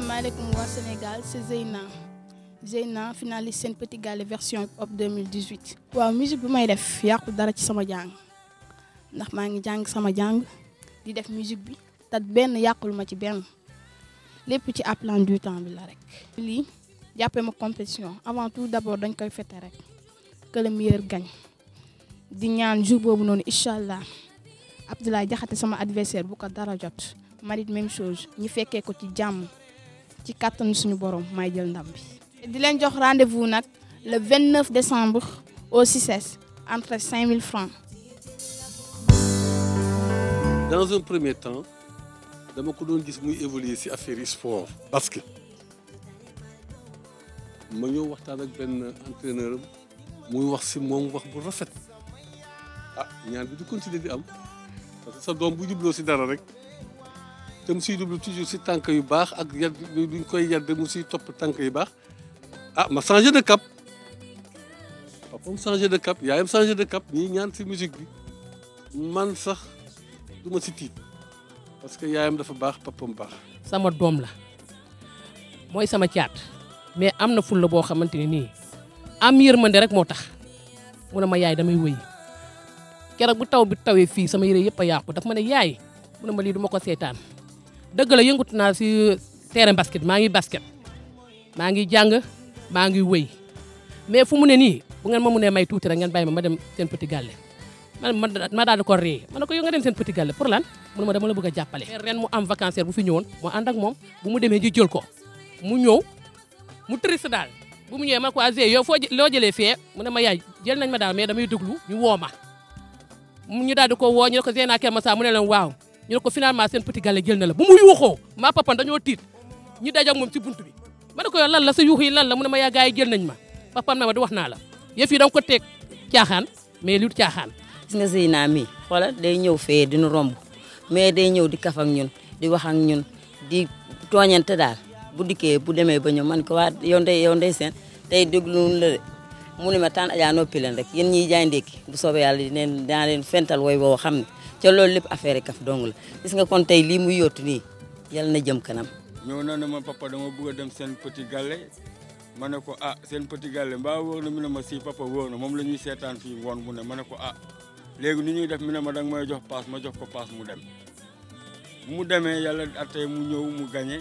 salaamaaleykum waa Sénégal c'est Zeyna Zeyna finaliste Sen Petit Gallé version hip hop 2018. waaw musique bi may def yàqu dara ci sama jàng ndax maa ngi jàng sama jàng di def musique bi te benn yàqul ma ci benn lépp ci appelant du temps bi la rek. lii jàppee ma compétition avant tout d'abord dañ koy fête rek que le meilleur gagne di ñaan jour boobu noonu incha allah Abdoulaye Jaxate sama adversaire bu ko dara jot. marit même chose ñi fekkee ko ci jàmm ci kàttanu suñu borom may jël ndam bi. di leen jox rendez-vous nag le 29 décembre au CICES entre 5000 francs. dans un premier temps dama ko doon gis muy évoluer ci affaire yi sport. basket ma ñëw waxtaan ak benn entraîneur am muy wax ci moom wax bu rafet ah ñaan bi du continuer di am parce que sa doom bu jubloo ci dara rek. te mu siy dublu toujours si tànk yu baax ak yad duñ koy yedd mu siy topp tànk yu baax ah ma changé de cap papam changé de cap yaayam changé de cap ñii ñaan si musique bi man sax du ma si tiit parce que yaayam dafa baax papam baax sama doom la mooy sama caat mais am na fulla boo xamante ne nii am yërmande rek moo tax mu ne ma yaay damay wëy keroog bu taw bi tawee fii sama yére yëpp a yàqu daf ma ne yaay mu ne ma lii du ma ko seetaan dëgg la yëngatu naa si terrain basket maa ngi basket maa ngi jàng maa ngi wëy mais fu mu ne nii bu ngeen ma mënee may tuuti rek ngeen bàyyi ma ma dem seen petit gallé man ma daal di ko ree ma ne ko yow nga dem seen petit gallé pour lan mu ne ma dama la bëgg a jàppale. ren mu am vacancière bu fi ñëwoon mu ànd ak moom bu mu demee ji jël ko mu ñëw mu triste daal bu mu ñëwee ma ko azé yow foo loo jëlee fee mu ne ma yaay jël nañ ma daal mais damay déglu ñu woo ma ñu daal di ko woo ñu ne ko Zeyna Keur Massar mu ne leen waaw. ñu ne ko finalement seen petit gallé jël na la bu mu yuuxoo maa papan dañoo tiit ñu daj ak moom ci buntu bi ma ne ko yow lan la sa yuux yi lan la mu ne ma yaa gars yi jël nañ ma papan ma ma di wax naa la yëf yi da nga ko teg caaxaan mais lu caaxaan. gis nga Zeyna mi xoolal day ñëw fee dinu romb mais day ñëw di kaf ak ñun di wax ak ñun di tooñante daal bu dikkee bu demee ba ñëw man ko waa yow ndey yow ndey seen tey dégluwul la de mu ne ma taan ajaa noppi leen rek yéen ñiy jaay ndékki bu soobee yàlla dineen daa leen fental woy boo xam ne ca loolu lépp affaire yi kaf dong la gis nga kon tey lii muy yóotu nii yal na jëm kanam. ñëw na ne ma papa dama bëgg a dem seen petit gallé ma ne ko ah seen petit gallé mbaa wóor na mu ne ma si papa wóor na moom la ñuy seetaan fii woon mu ne ma ne ko ah léegi ni ñuy def mi ne ma danga may jox paas ma jox ko paas mu dem bu mu demee yàlla attee mu ñëw mu gañe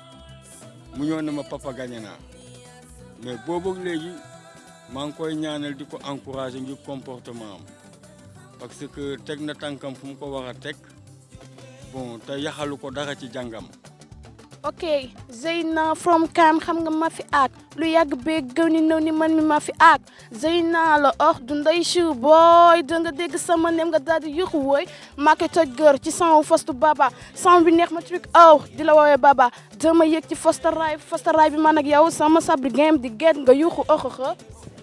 mu ñëw ne ma papa gañe naa mais boobu léegi maa ngi koy ñaanal di ko encouragé ngir comportement am parce que teg na tànkam fu mu ko war a teg bon te yaxalu ko dara ci jàngam. ok Zeyna from Kam xam nga ma fi aak lu yàgg bee gëw ni nëw ni man mi ma fi aak Zeyna la oh du ndey siw booy da nga dégg sama nem nga daal di yuxu wooy maa koy toj gër ci sanwu fostu baba san bi neex ma truc aw di la woowee baba dama yëg ci fosta raay fosta raay bi man ak yow sama sabri game di get nga yuxu oxoxo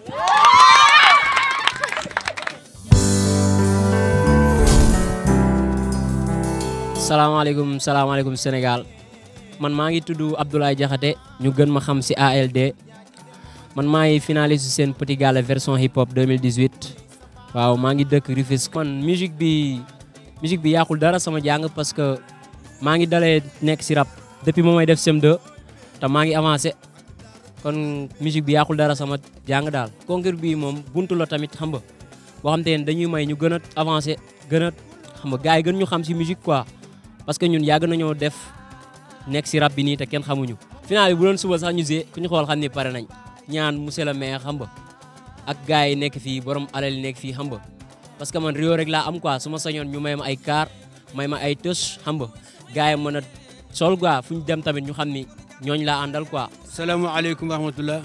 salaamaaleykum salaamaaleykum Sénégal man maa ngi tudd Abdoulaye Diakhaté ñu gën ma xam ci ALD man maa ngi finaliste seen Petit Gallé version hip hop 2018 waaw maa ngi dëkk Rufisque. man musique bi musique bi yàqul dara sama jàng parce que maa ngi dalee nekk ci rap depuis ma may def CM2 te maa ngi avancé kon musique bi yàqul dara sama jàng daal. concours bi moom buntu la tamit xam nga boo xam te ne dañuy may ñu gën a avancé gën a xam nga gars yi gën ñu xam ci musique quoi. parce que ñun yàgg nañoo def nekk si rap bi nii te kenn xamuñu final bi bu doon suba sax ñu see ku ñu xool xam ni pare nañ ñaan monsieur le maire xam nga ak gars yi nekk fii borom alal yi nekk fii xam nga parce que man Rio rek laa am quoi su ma sañoon ñu may ma ay car may ma ay tës xam nga gars yi mën a sol quoi fu ñu dem tamit ñu xam ni ñooñ laa àndal quoi. salaamaaleykum wa rahmatullah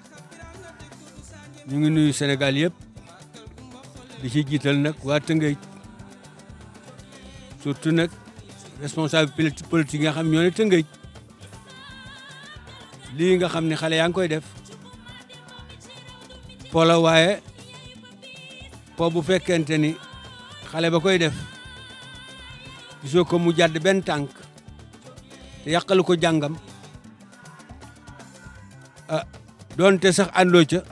ñu ngi nuyu Sénégal yëpp di ci jiital nag waa Tëngéej surtout nag. responsable politique nga xam ñoo ne tëngëj lii nga xam ne xale yaa ngi koy def po la waaye po bu fekkente ni xale ba koy def gisoo ko mu jàdd benn tànk te yàqalu ko jàngam ah doonte sax àndoo ca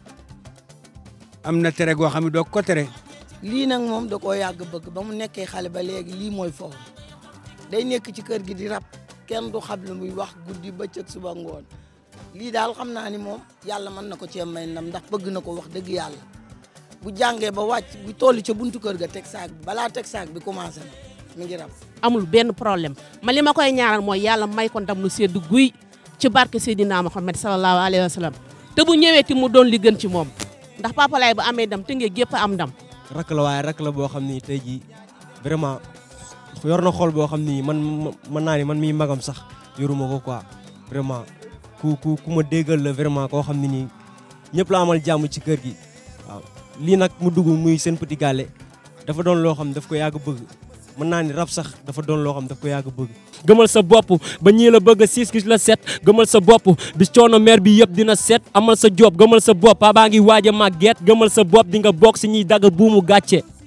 am na tere goo xam ne doo ko tere lii nag moom da koo yàgg bëgg ba mu nekkee xale ba léegi lii mooy foofu day nekk ci kër gi di rab kenn du xam lu muy wax guddi bëccëg suba ngoon lii daal xam naa ni moom yàlla mën na ko cee may ndam ndax bëgg na ko wax dëgg yàlla bu jàngee ba wàcc bu toll ca buntu kër ga teg saak bi balaa teg saak bi commencé na mi ngi rab amul benn problème ma li ma koy ñaaral mooy yàlla may ko ndam lu sedd guy ci barke Seydina Muhammad sallallahu alayhi wa sallam te bu ñëwee ti mu doon li gën ci moom ndax Papa Laye bu amee ndam te ngee gépp am ndam rakk la waaye rakk la boo xam ni tey jii vraiment yor na xol boo xam ni man mën naa ni man miy magam sax yoruma ko quoi vraiment ku ku ku ma déggal la vraiment koo xam ne nii ñëpp la amal jàmm ci kër gi waaw lii nag mu dugg muy seen petit gallé dafa doon loo xam daf ko yàgg bëgg mën naa ni rab sax dafa doon loo xam daf ko yàgg bëgg gëmal sa bopp ba ñii la bëgg a siis gis la set gëmal sa bopp bis coono meer bi yëpp dina set amal sa job gëmal sa bopp baa ngi waaj a màgget gëmal sa bopp di nga bokk si ñuy dagg buumu gàcce